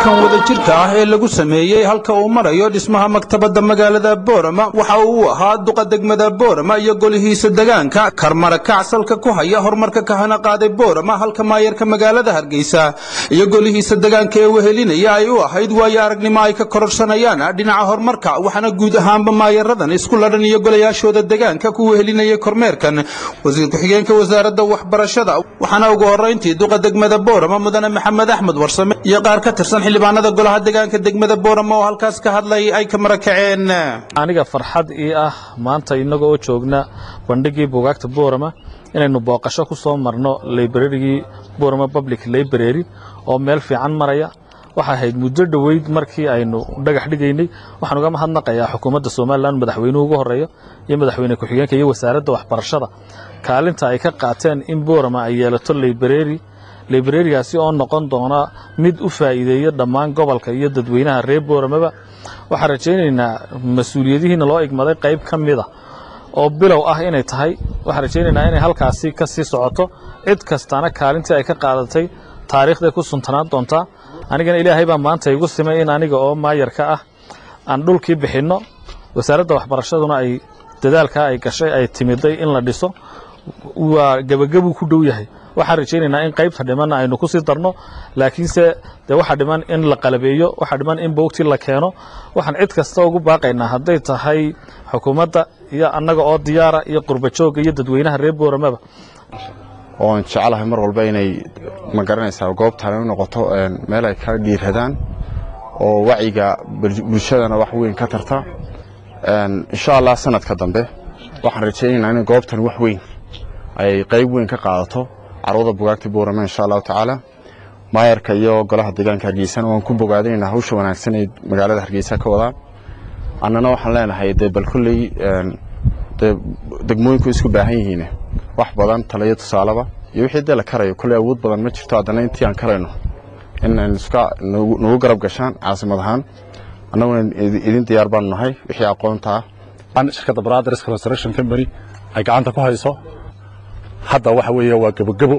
kormeerkan wadajirka ah ee lagu sameeyey halka uu marayo dhismaha maktabadda magaalada boorama waxa uu ahaa duqa degmada boorama iyo golihiisa degaanka karmarakac salka ku haya horumarka kahana qaaday boorama halka maayarka magaalada hargeysa iyo golihiisa degaanka ee wehelinaya ay u ahayd waayo aragnimo ay ka kororsanayaan dhinaca horumarka waxaana guud ahaanba maayaradan isku ladhan iyo golayaashooda degaanka ku wehelinayay kormeerkan wasiir ku-xigeenka wasaaradda waxbarashada waxaana ugu horrayntii duqa degmada boorama mudane maxamed axmed warsame iyo qaar ka tirsan xildhibaanada golaha degaanka degmada boorama oo halkaas ka hadlay ay ka marakaceen aniga farxad ii ah maanta innaga oo joogna bandhigii buugaagta boorama inaynu booqasho ku soo marno librarigii boorama public library oo meel fiican maraya waxay ahayd muddo dhoweyd markii aynu dhagax dhigaynay waxaan uga mahadnaqayaa xukuumadda somalilan madaxweynuhu ugu horeeya iyo madaxweyne ku-xigeenka iyo wasaaradda waxbarashada kaalinta ay ka qaateen in boorama ay yeelato library librarigaasi oo noqon doona mid u faa'iideeya dhammaan gobolka iyo dadweynaha reer booramaba waxaan rajaynaynaa mas-uuliyadihiina loo igmaday qayb ka mida oo bilow ah inay tahay waxaan rajaynaynaa inay halkaasi ka sii socoto cid kastana kaalintii ay ka qaadatay taariikhday ku suntanaan doontaa anigana ilaahay baa maanta igu simay in aniga oo maayarka ah aan dhulkii bixinno wasaaradda waxbarashaduna ay dadaalkaa ay gashay ay timiday in la dhiso waa gebagabuu ku dhow yahay waxaan rajaynaynaa in qaybta dhimanna aynu ku sii darno laakiinse dee waxaa dhiman in la qalabeeyo waxaa dhiman in boogtii la keeno waxaan cid kasta ugu baaqaynaa hadday tahay xukuumadda iyo annaga oo diyaara iyo qurbajoogga iyo dadweynaha reer booramaba oon jecelahay mar walba inay ma garanaysaa goobtaan u noqoto meel ay ka dhiiradaan oo wacyiga bulshadana wax weyn ka tarta insha allah sanadka dambe waxaan rajaynaynaa in goobtan wax weyn ay qayb weyn ka qaadato carwada bugaagta boorame insha allahu tacaala maayarka iyo golaha deegaanka hargeysana waan ku bogaadinaynaa hawsha wanaagsan ay magaalada hargeysa ka wadaan annana waxaan leenahay dee bal kolley dee degmooyinku isku baahan yihiin wax badan taliyo tusaaleba iyo wixii dee la karayo kolley awood badan ma jirto haddana intii aan karayno in iska nagu garab gashaan caasimad ahaan annaguna idin diyaar baanu nahay wixii aqoonta ah shirkadda brothers construction company ay gacanta ku hayso hadda waxa weeye waa gebogebo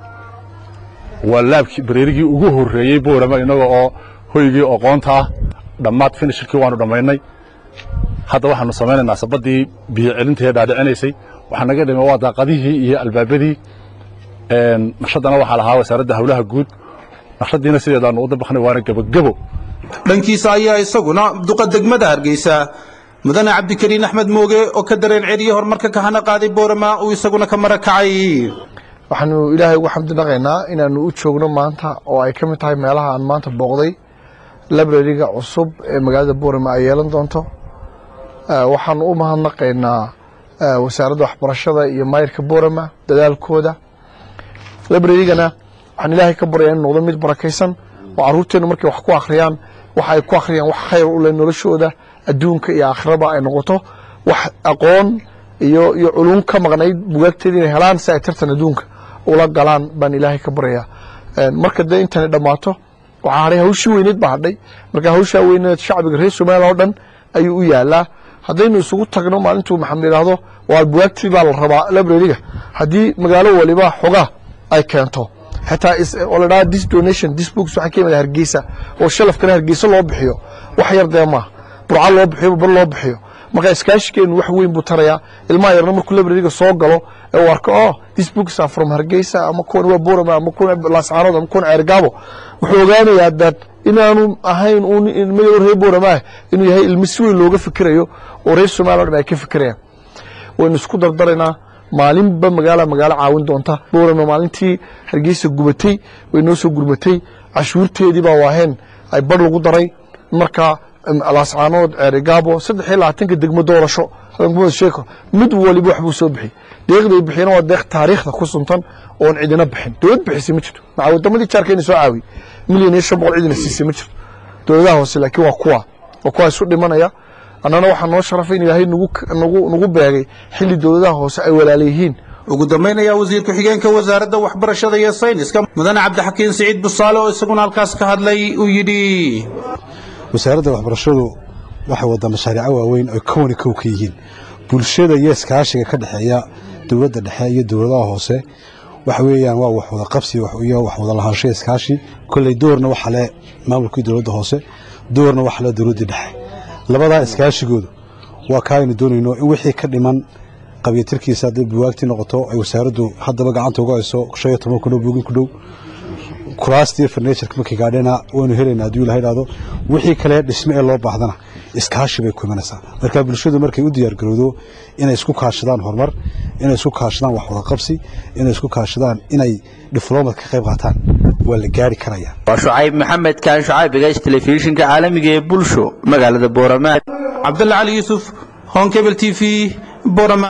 waa laabkii bareerigii ugu horreeyey boorama innaga oo hoygii oqoonta ah dhammaad finishirkii waanu dhammaynay hadda waxaanu samaynaynaa sabaddii biyo celintaee dhaadhicinaysay waxaa naga dhima waa daaqadihii iyo albaabadii naqshaddana waxaa lahaa wasaaradda howlaha guud naqshaddiina sideedaanu u dabaqnay waana gebogebo dhankiisa ayaa isaguna duqa degmada hargeysa mudane cabdikariin axmed mooge oo ka dareen celiye horumarka kahana qaaday boorama uu isaguna ka marakacay waxaanu ilaahay ugu xamdi dhaqaynaa inaanu u joogno maanta oo ay ka mid tahay meelaha aan maanta booqday librariga cusub ee magaalada boorama ay yeelan doonto waxaanu u mahadnaqaynaa wasaaradda waxbarashada iyo maayirka boorama dadaalkooda librarigana waxaan ilaahay ka baryaa inu noqdo mid barakaysan oo caruurteennu markay wax ku akhriyaan waxa ay ku akhriyaan wax khayr u leh noloshooda adduunka iyo aakhiraba ay noqoto wax aqoon iyo iyo culum ka maqnayd bugaagteeda inay helaan si ay tartan adduunka ula galaan baan ilaahay ka baryaa marka dee intani dhammaato waxaa hadhay hawshii weyneed baa hadhay marka hawshaa weyneed shacbiga reer somaliya oo dhan ayuu u yaalaa haddaynu isugu tagno maalintuu maxamed yidhaahdo waa bugaagtii baa la rabaa librariga haddii magaalo waliba xogaa ay keento xitaa oo la dhaha this donation this books waxaa ka yimid hargeysa oo shalafkana hargeysa loo bixiyo wax yar dee maaha burca loo bixiyo bar loo bixiyo marka iskaashigeenu wax weyn buu tarayaa ilmaha yarna markuu librariga soo galo ee uu arko oh this books are from hargeysa ama kuwan waa borama ama kuwan laascaanood ama kuwan ceergaabo wuxuu ogaanayaa dad inaanu ahayn uun ilmo yaro reer borama ah inuu yahay ilmo si weyn looga fikirayo oo reer somaliya o dhan ay ka fikirayaan waynu isku dardaraynaa maalinba magaala magaalo caawin doonta boorama maalintii hargeysa gubatay way noo soo gurmatay cashuurteedii baa waaheen ay bar lagu daray marka laascaanood ceerigaabo saddex iyo labaatanka degmo doorasho sheeko mid waliba waxbuu soo bixiyey deeqday bixiyana waa deeq taariikhda ku suntan oon cidina bixin dowlad bixisay ma jirto maca wadamadii jaarkeena soo caawiyey milyan iyo shan boqol cidina siisay ma jirto dowladaha hoose laakiin waa kuwa waa kuwa isu dhimanaya annana waxaa noo sharafay in ilaahay nagu beegay xilli dowladaha hoose ay walaalayihiin ugu dambayn ayaa wasiir ku-xigeenka wasaaradda waxbarashada iyo sayniska mudane cabdixakiin siciid busaale oo isaguna halkaas ka hadlay uu yidhi wasaaradda waxbarashadu waxay waddaa mashaariico waaweyn oy kowni kow ka yihiin bulshada iyo iskaashiga ka dhexeeya dowladda dhexe iyo dowladaha hoose waxa weeyaan waa wax wada qabsi iyo wax wada lahaansho iskaashi kolley doorna waxa le maamulkii dowladda hoose doorna waxa le dowladdii dhexe labadaa iskaashigoodu waa kaa aynu doonayno in wixii ka dhiman qabyatirkiisa hadday buwaagtii noqoto ay wasaaraddu haddaba gacanta uga hayso shan iyo toban kun oo buugin ku dhow kuraastii farniijarka markii gaadhena waynu helaynaa hadduu ilaha idhaahdo wixii kale dhisme ee loo baahdana iskaashi bay ku imanaysaa marka bulshadu markay u diyaargarowdo inay isku kaashadaan horumar inay isku kaashadaan wax wada qabsi inay isku kaashadaan inay difloomad ka qayb qaataan waa la gaari karaya waa shucayb maxamed kaan shucayb egays telefishinka caalamiga ee bulsho magaalada boorama cabdalla cali yuusuf honkebel t v boorama